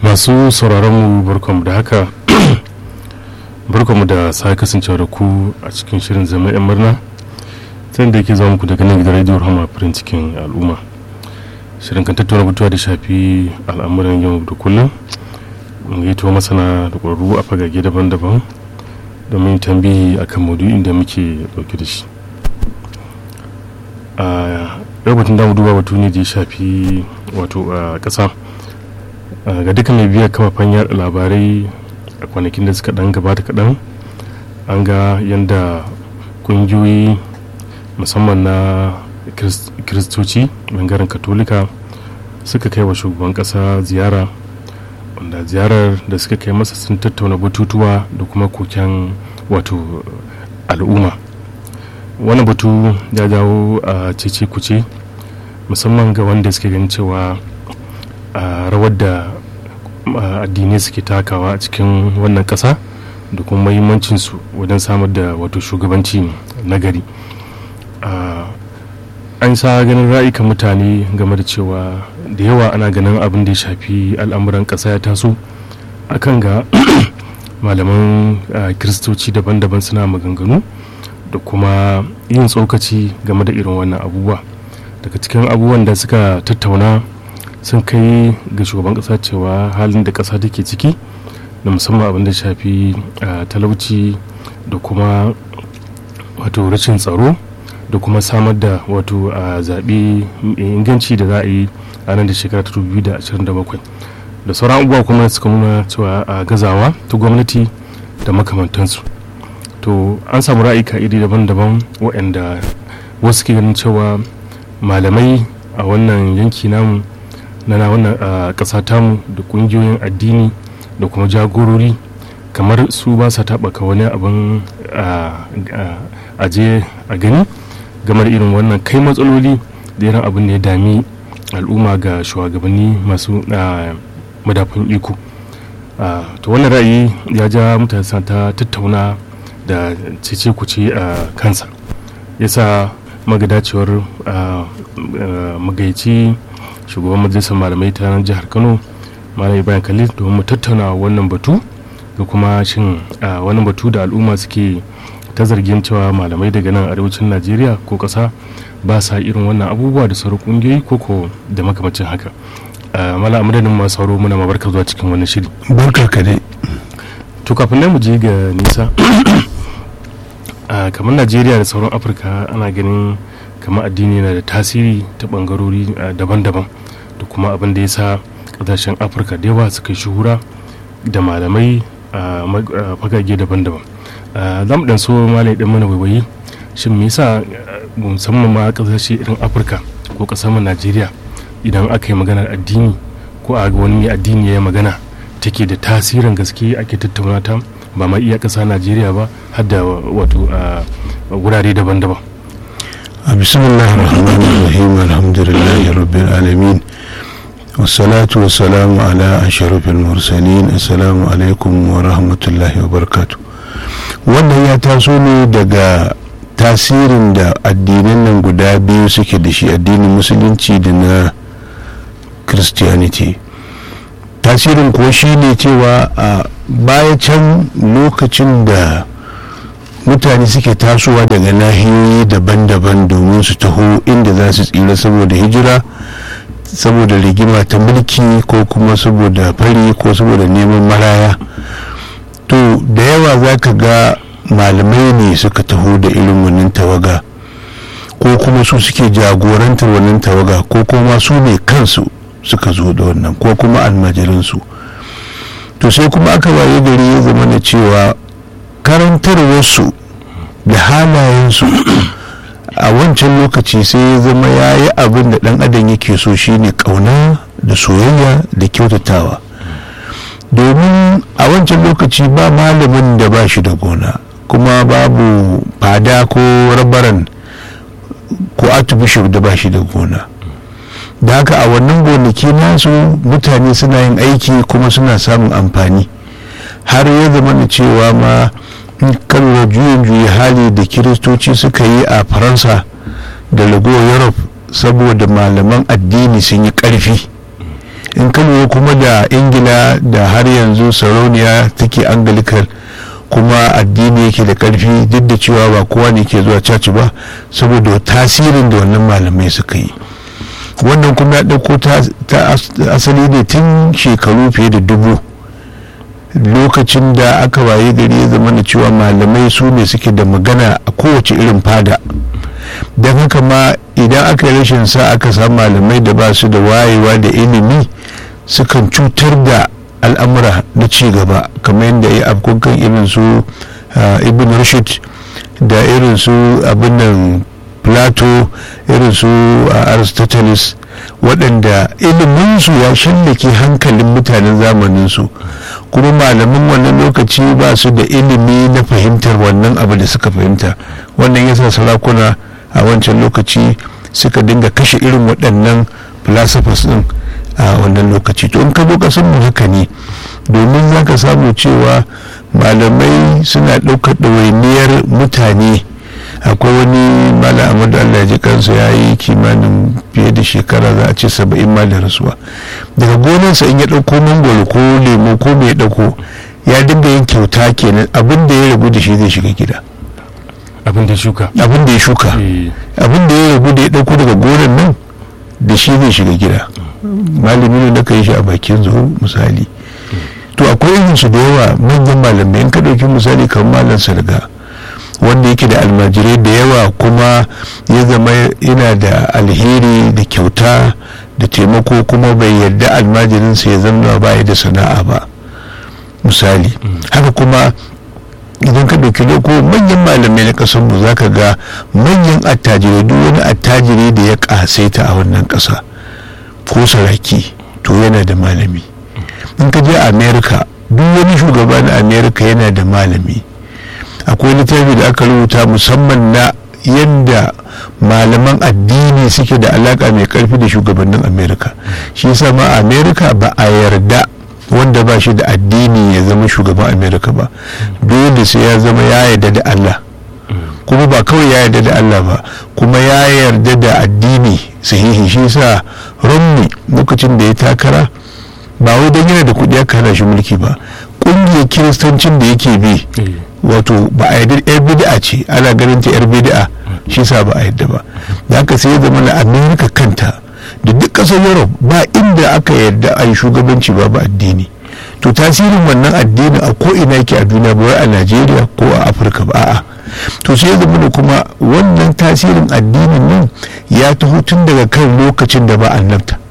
masu sauraron mu barkanmu da haka barkanmu da sa kasancewa da ku a cikin shirin zama 'yan murna sai da yake zama muku daga nan gidan rediyo rahama farin cikin al'umma shirin kan tattauna batuwa da shafi al'amuran yau da kullum mun gaito masana da ƙwararru a fagage daban-daban domin tambihi akan maudu'in da muke dauke da shi a yau batun damu duba batu ne da ya shafi wato a ƙasa ga duka mai biya kafafen yada labarai a kwanakin da suka dan gabata kaɗan an ga yadda ƙungiyoyi musamman na kiristoci bangaren katolika suka kai wa shugaban ƙasa ziyara wanda ziyarar da suka kai masa sun tattauna batutuwa da kuma koken wato al'umma wani batu ya jawo a cece kuce musamman ga wanda suke ganin cewa a rawar da addinai suke takawa a cikin wannan ƙasa da kuma mahimmancinsu wajen samar da wato shugabanci na gari an sa ganin ra'ayikan mutane game da cewa da yawa ana ganin abin da ya shafi al'amuran ƙasa ya taso akan ga malaman kiristoci daban-daban suna maganganu da kuma yin tsokaci game da irin wannan abubuwa daga cikin abubuwan da suka tattauna sun kai ga shugaban kasa cewa halin da kasa take ciki da musamman abin da shafi talauci da kuma wato rashin tsaro da kuma samar da wato a zaɓe inganci da za a yi a nan da shekara ta 2027 da sauran abubuwa kuma suka nuna cewa a gazawa ta gwamnati da makamantansu to an samu ra'ayika iri daban-daban waɗanda wasu ke ganin cewa malamai a wannan yanki namu na wannan ƙasa tamu da ƙungiyoyin addini da kuma jagorori kamar su ba sa taɓaka wani abin aje a gani game da irin wannan kai matsaloli da irin abin da ya dami al'umma ga shugabanni masu madafin iko to wannan ra'ayi ya ja mutane ta tattauna da cece kuce a kansa yasa magadacewar magaici shugaban majalisar malamai ta jihar kano malam bayan khalil domin mu tattauna wannan batu da kuma shin wannan batu da al'umma suke ta zargin cewa malamai daga nan arewacin najeriya ko kasa ba sa irin wannan abubuwa da sauran kungiyoyi koko da makamacin haka mala amadadin masu sauro muna mabarka zuwa cikin wannan shiri barka ka dai to kafin mu je ga nisa kamar najeriya da sauran afirka ana ganin kamar addini yana da tasiri ta bangarori daban-daban da kuma abin da ya sa kasashen afirka da yawa suka shuhura da malamai a fagage daban-daban za mu dan so malai dan mana waiwayi shin me yasa musamman ma kasashe irin afirka ko kasar najeriya idan aka yi maganar addini ko a wani mai addini ya yi magana take da tasirin gaske ake tattauna ta ba ma iya ƙasa najeriya ba har da wato wurare daban-daban a bismillah rahman rahim alhamdulillah rabbil alamin wassalatu wassalamu ala asharafil mursalin assalamu alaikum wa rahmatullahi wa barakatu wannan ya taso ne daga tasirin da addinan nan guda biyu suke da shi addinin musulunci da na christianity tasirin kuwa shi ne cewa a baya can lokacin da mutane suke tasowa daga nahiyoyi daban-daban domin su taho inda za su tsira saboda hijira saboda rigima ta mulki ko kuma saboda fari ko saboda neman maraya to da yawa za ka ga malamai ne suka taho da irin wannan tawaga ko kuma su suke jagorantar wannan tawaga ko kuma su ne kansu suka zo da wannan ko kuma almajirinsu to sai kuma aka waye gari ya zama na cewa karantarwarsu da halayensu a wancan lokaci sai ya zama ya yi abin da dan adam yake so shine kauna da soyayya da kyautatawa domin a wancan lokaci ba malamin da ba shi da gona kuma babu fada ko rabaran ko archbishop da ba shi da gona da haka a wannan gonaki nasu mutane suna yin aiki kuma suna samun amfani har ya zama da cewa ma kalwa juyin juyi hali da kiristoci suka yi a faransa da ragowar europe saboda malaman addini sun yi karfi in ka lura kuma da ingila da har yanzu sarauniya take anglican kuma addini yake da karfi duk da cewa ba kowa ne ke zuwa caci ba saboda tasirin da wannan malamai suka yi wannan kuma ya ɗauko ta asali ne tun shekaru fiye da dubu lokacin da aka waye gari ya zama da cewa malamai su ne suke da magana a kowace irin fada don haka ma idan aka yi rashin sa aka samu malamai da ba su da wayewa da ilimi sukan cutar da al'amura na ci gaba kamar yadda ya afkokan irin su ibn rashid da irin su abin nan plato irin su aristoteles waɗanda iliminsu ya shallake hankalin mutanen zamaninsu kuma malaman wannan lokaci ba su da ilimi na fahimtar wannan abu da suka fahimta wannan yasa sarakuna a wancan lokaci suka dinga kashe irin waɗannan philosophers din a wannan lokaci to in ka zo kasan mu haka ne domin za ka samu cewa malamai suna ɗaukar ɗawainiyar mutane akwai wani mala amadu allah ji kansa ya yi kimanin fiye da shekara za a ce saba'in ma da rasuwa daga gonarsa in ya ɗauko mangwaro ko lemo ko mai ɗauko ya dinga yin kyauta kenan abin da ya rabu da shi zai shiga gida abin da ya shuka abin da ya shuka abin da ya rabu da ya ɗauko daga gonar nan da shi zai shiga gida malami ne da ka yi shi a bakin zuwa misali to akwai irin su da yawa manyan malamai in ka ɗauki misali kamar malam sarga wanda yake da almajirai da yawa kuma ya zama yana da alheri da kyauta da taimako kuma bai yarda almajirinsa ya zama ba da sana'a ba misali haka kuma idan ka ɗauki loko manyan malamai na ƙasar mu za ka ga manyan attajirai duk wani attajiri da ya ƙasaita a wannan ƙasa ko saraki to yana da malami in ka je america duk wani shugaba na america yana da malami akwai littafi da aka rubuta musamman na yadda malaman addini suke da alaka mai karfi da shugabannin amerika shi yasa ma amerika ba a yarda wanda ba shi da addini ya zama shugaban amerika ba dole sai ya zama ya yarda da allah kuma ba kawai ya yarda da allah ba kuma ya yarda da addini sahihi shi yasa romney lokacin da ya takara ba wai don yana da kuɗi aka hana shi mulki ba ƙungiyar kiristancin da yake bi wato ba a yarda yar bid'a ce ana ganin ta yar bid'a shi sa ba a yarda ba da haka sai ya zama na amerika kanta da duk ƙasar europe ba inda aka yarda a yi shugabanci babu addini to tasirin wannan addini a ko ina yake a duniya ba wai a najeriya ko a afirka ba a'a to sai ya zama da kuma wannan tasirin addinin nan ya taho tun daga kan lokacin da ba annabta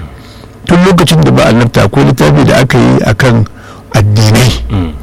tun lokacin da ba annabta akwai littafi da aka yi akan addinai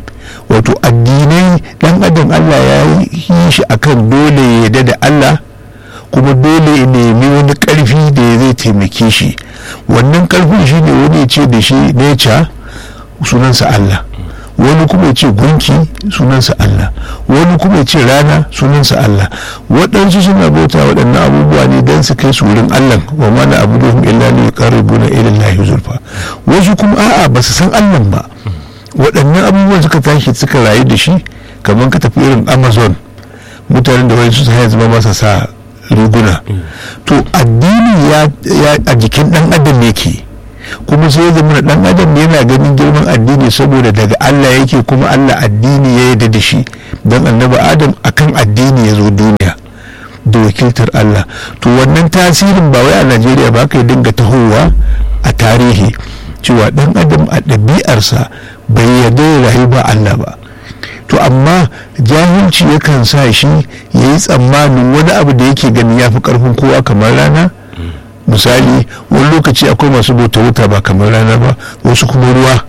wato addinai dan adam allah ya yi shi akan dole ya yarda da allah kuma dole ya nemi wani karfi da ya zai taimake shi wannan karfin shi ne wani ce da shi nature sunansa allah wani kuma ce gunki sunansa allah wani kuma ce rana sunansa allah waɗansu suna bauta waɗannan abubuwa ne don su kai su wurin allah wa mana abu da illa ne qarribuna ila allahi zulfa wasu kuma a'a ba su san allah ba waɗannan abubuwan suka tashi suka rayu da shi kamar ka tafi irin amazon mutanen da wani su haya zama masa sa riguna to addini ya a jikin ɗan adam yake kuma sai ya zama ɗan adam yana ganin girman addini saboda daga allah yake kuma allah addini ya yarda da shi don annabi adam akan addini ya zo duniya da wakiltar allah to wannan tasirin ba wai a najeriya ba ka dinga tahowa a tarihi cewa ɗan adam a ɗabi'arsa bai yarda ya rayu ba Allah ba to amma jahilci yakan sa shi ya yi tsammanin wani abu da yake ganin ya fi ƙarfin kowa kamar rana misali wani lokaci akwai masu bauta wuta ba kamar rana ba wasu kuma ruwa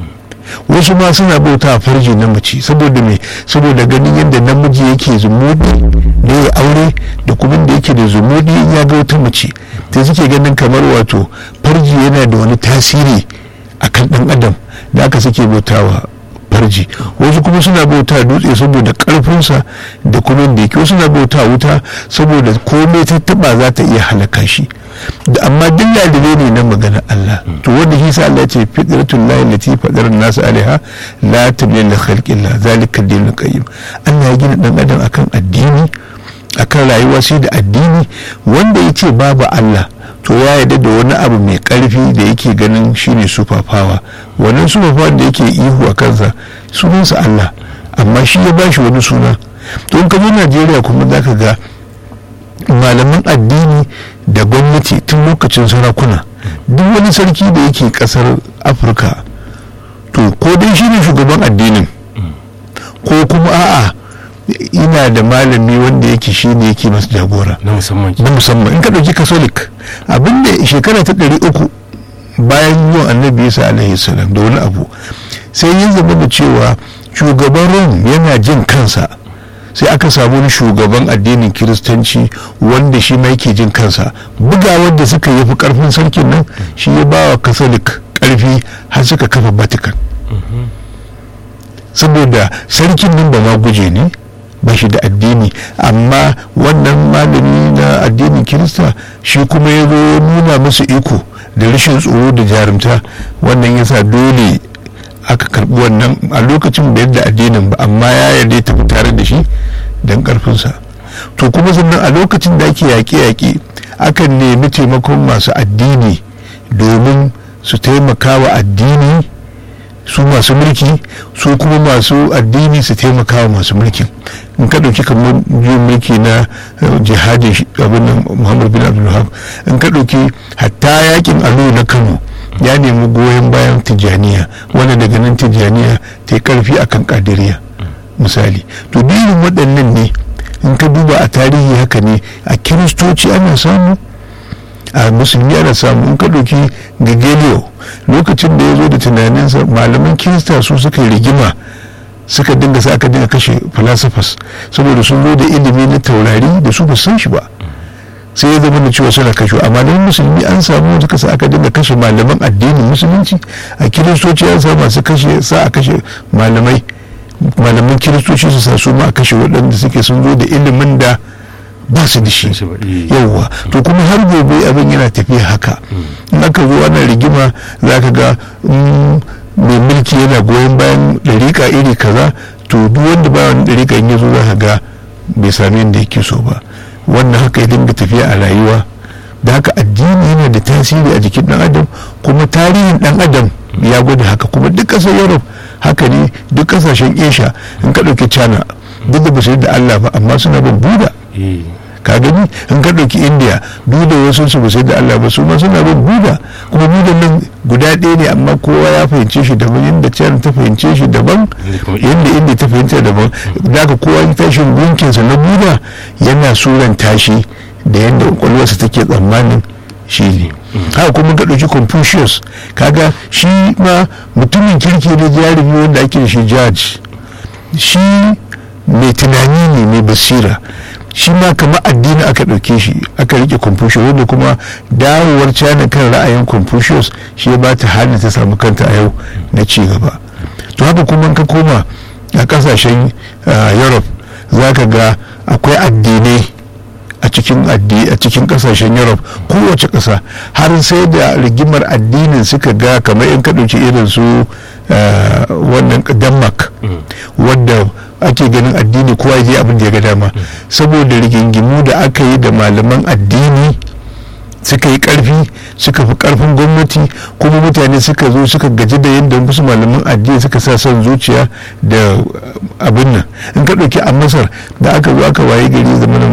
wasu ma suna bauta a farji na mace saboda me saboda ganin yadda namiji yake zumudi da ya aure da kuma da yake da zumudi ya ga wata mace ta suke ganin kamar wato farji yana da wani tasiri akan dan adam da aka suke bautawa farji wasu kuma suna bauta dutse saboda karfinsa da kuma da yake wasu suna bauta wuta saboda komai ta taba za ta iya halaka shi da amma duk lalibe ne na magana Allah to wanda shi sa Allah ya ce fitratul lahi lati fadar nasu alaiha la tabdila li khalqillah zalika dinul qayyim Allah ya gina dan adam akan addini akan rayuwa sai da addini wanda ya ce babu Allah to ya yarda da wani abu mai karfi da yake ganin shine super power wannan super power da yake ihu a kansa sunansa Allah amma shi ya bashi wani suna to in ka zo Najeriya kuma za ka ga malaman addini da gwamnati tun lokacin sarakuna duk wani sarki da yake kasar afirka to ko dai shi ne shugaban addinin ko kuma a'a ina da malami wanda yake shi ne yake masu jagora na musamman na musamman in ka ɗauki catholic abinda shekara ta ɗari uku bayan zuwan annabi isa alaihi salam da wani abu sai ya zama da cewa shugaban rom yana jin kansa sai aka samu wani shugaban addinin kiristanci wanda shi ma yake jin kansa bugawar da suka yi fi karfin sarkin nan shi ya ba wa catholic karfi har suka kafa vatican saboda sarkin nan ba ma guje ne ba shi da addini amma wannan malami na addinin kirista shi kuma ya zo nuna musu iko da rashin tsoro da jarumta wannan yasa dole aka karbi wannan a lokacin bai da addinin ba amma ya yarda tafi tare da shi don karfinsa to kuma sannan a lokacin da ake yaƙe-yaƙe akan nemi taimakon masu addini domin su taimaka wa addini su masu mulki su kuma masu addini su taimaka wa masu mulkin in ka ɗauki kamar juyin mulki na jihadin abin muhammad bin abdulhab in ka ɗauki hatta yakin alo na kano ya nemi goyon bayan tijjaniya wanda daga nan tijjaniya ta yi karfi akan kadiriya misali to irin waɗannan ne in ka duba a tarihi haka ne a kiristoci ana samu a musulmi ana samu in ka ɗauki gagelio lokacin da ya zo da tunaninsa malaman kirista su suka yi rigima suka dinga sa aka dinga kashe philosophers saboda sun zo da ilimi na taurari da su ba san shi ba sai ya zama da cewa suna kashe amma don musulmi an samu suka sa aka dinga kashe malaman addinin musulunci a kiristoci an samu masu kashe sa a kashe malamai malaman kiristoci su sa su ma a kashe waɗanda suke sun zo da ilimin da ba su da shi yauwa to kuma har gobe abin yana tafiya haka in aka zo ana rigima za ka ga mai mulki yana goyon bayan ɗariƙa iri kaza to duk wanda ba wani ɗariƙa in ya zo za ka ga bai sami yadda yake so ba wannan haka ya dinga tafiya a rayuwa da haka addini yana da tasiri a jikin dan adam kuma tarihin dan adam ya gwada haka kuma duk ƙasar europe haka ne duk ƙasashen asia in ka ɗauki china duk da basu da allah ba amma suna bin buda ka gani in ka ɗauki india duk da wasu su basu da allah ba su ma suna bin buda kuma buda nan guda ɗaya ne amma kowa ya fahimce shi daban yadda china ta fahimce shi daban yadda india ta fahimce daban da haka kowa ya tashi gunkinsa na buda yana suran tashi da yadda kwakwalwarsa take tsammanin shi ne haka kuma ka ɗauki confucius kaga shi ma mutumin kirki ne jarumi wanda ake da shi judge shi mai tunani ne mai basira shi ma kamar addini aka ɗauke shi aka rike confucius wanda kuma dawowar china kan ra'ayin confucius shi ya bata halin ta samu kanta a yau na ci gaba to haka kuma ka koma a kasashen europe za ka ga akwai addinai a cikin a cikin kasashen europe kowace ƙasa har sai da rigimar addinin suka ga kamar in ka ɗauki irin su wannan denmark wadda ake ganin addini kowa je abin da ya ga dama saboda rigingimu da aka yi da malaman addini suka yi karfi suka fi karfin gwamnati kuma mutane suka zo suka gaji da yadda wasu malaman addini suka sa son zuciya da abin nan in ka ɗauki a masar da aka zo aka waye gari zamanin